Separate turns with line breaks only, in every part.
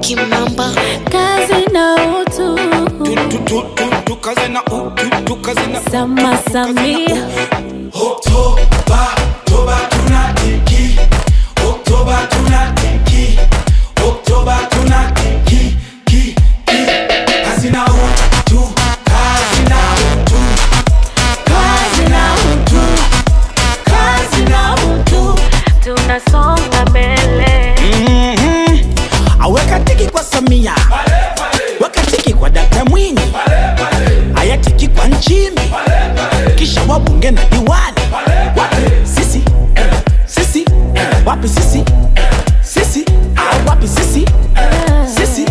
Kimamba
kazi na utu
Tu- tu- tu- tu- tukaze na u- tu- tukaze na
Sama Samia
Oktoba, Oktoba tunatiki. Oktoba tunatiki. Oktoba tunatiki. Ki, ki. Kazi na utu, kazi na utu.
kazi na utu kazi na utu tunasonga mbele
Mhm. aweka tiki kwa samia weka tiki kwa dakta mwinyi aya tiki kwa nchimbi kisha wabunge na diwani wapi sisi sisi wapi sisi sisi Ah, wapi sisi sisi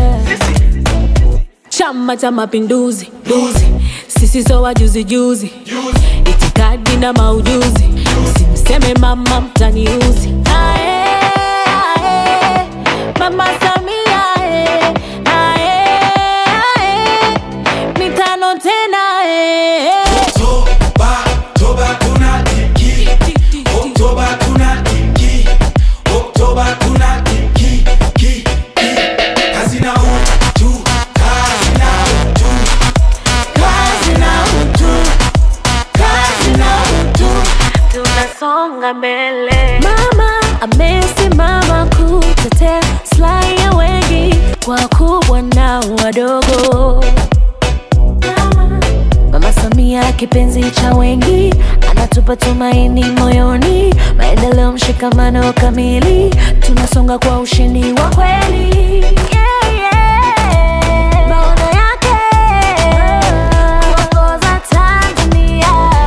chama cha mapinduzi duzi sisi so wajuzi juzi itikadi na maujuzi msimseme mama mtaniuzi Ae, ae, mama samia ae, ae, ae, mitano tena ae.
Oktoba, Oktoba tunatiki. Oktoba tunatiki. Oktoba tunatiki. Ki, ki. Kazi na utu, kazi na utu.
kazi na utu kazi na utu tunasonga mbele mama amesimama kutetea slai ya wengi wakubwa na wadogo mama, mama samia kipenzi cha wengi anatupa tumaini moyoni maendeleo mshikamano kamili tunasonga kwa ushindi wa kweli yeah, yeah. maono yake kuongoza tanzania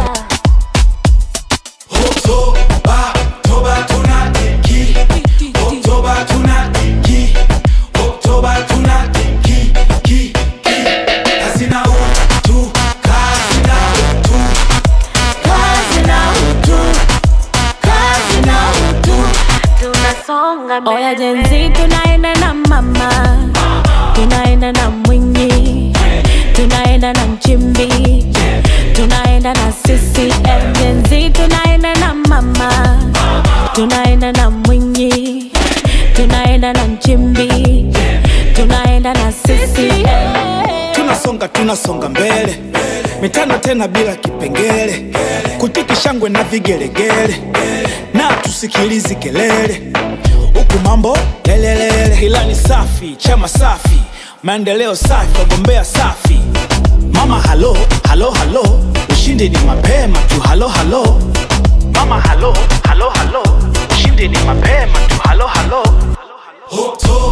Oktoba, Oktoba tunatiki. Oktoba tunatiki. Oktoba tunatiki. Ki, ki. Kazi na utu, kazi na utu.
kazi na utu kazi na utu tunasonga mbele oya jenzi tunaenda na mama tunaenda na mwinyi tunaenda na mchimbi tunaenda na CCM jenzi tunaenda na mama tunaenda na mwinyi tunaenda na mchimbi tunaenda na CCM
tunasonga tunasonga mbele mitano tena bila kipengele kutiki shangwe na vigelegele na tusikilizi kelele huku mambo lelelele ilani safi chama safi maendeleo safi wagombea safi mama halo halo halo ushindi ni mapema tu halo halo mama halo halo halo ushindi ni mapema tu halo halo
Oktoba,